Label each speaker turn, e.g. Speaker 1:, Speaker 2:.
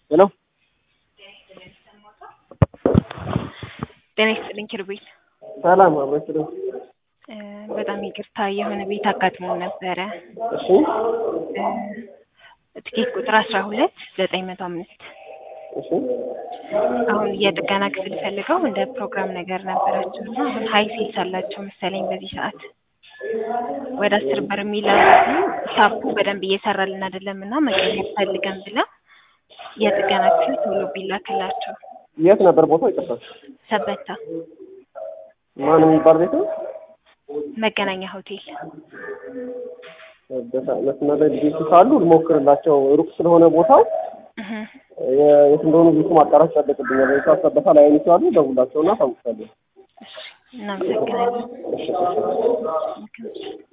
Speaker 1: ሄሎ
Speaker 2: ጤና ይስጥልኝ ኪሩቤል።
Speaker 1: ሰላም አብረች ነው።
Speaker 2: እ በጣም ይቅርታ የሆነ ቤት አጋጥሞ ነበረ።
Speaker 1: እሺ
Speaker 2: እ ትኬት ቁጥር አስራ ሁለት ዘጠኝ መቶ አምስት
Speaker 1: እሺ
Speaker 2: አሁን የጥገና ክፍል ፈልገው እንደ ፕሮግራም ነገር ነበራቸው እና አሁን ሀይ ሴልስ አላቸው መሰለኝ በዚህ ሰዓት ወደ አስር ብር የሚላሉ ሳፑ በደንብ እየሰራልን አይደለም እና መቀየር ፈልገን ብላ የጥገና ክፍል ቶሎ ቢላክላቸው
Speaker 1: የት ነበር ቦታው? ይቅርታ
Speaker 2: ሰበታ
Speaker 1: ማን የሚባል ቤት ነው?
Speaker 2: መገናኛ ሆቴል
Speaker 1: መስመር ላይ ልጆች ካሉ ልሞክርላቸው። ሩቅ ስለሆነ ቦታው
Speaker 2: እህ
Speaker 1: የ- የት እንደሆኑ ቤቱ ማጣራት ይጠበቅብኛል። ቤቱ ሰበታ ላይ አይነት ይችላሉ። ደውላቸውና ታውቃለሁ።
Speaker 2: እሺ እናመሰግናለን።
Speaker 1: እሺ እሺ።
Speaker 2: መልካም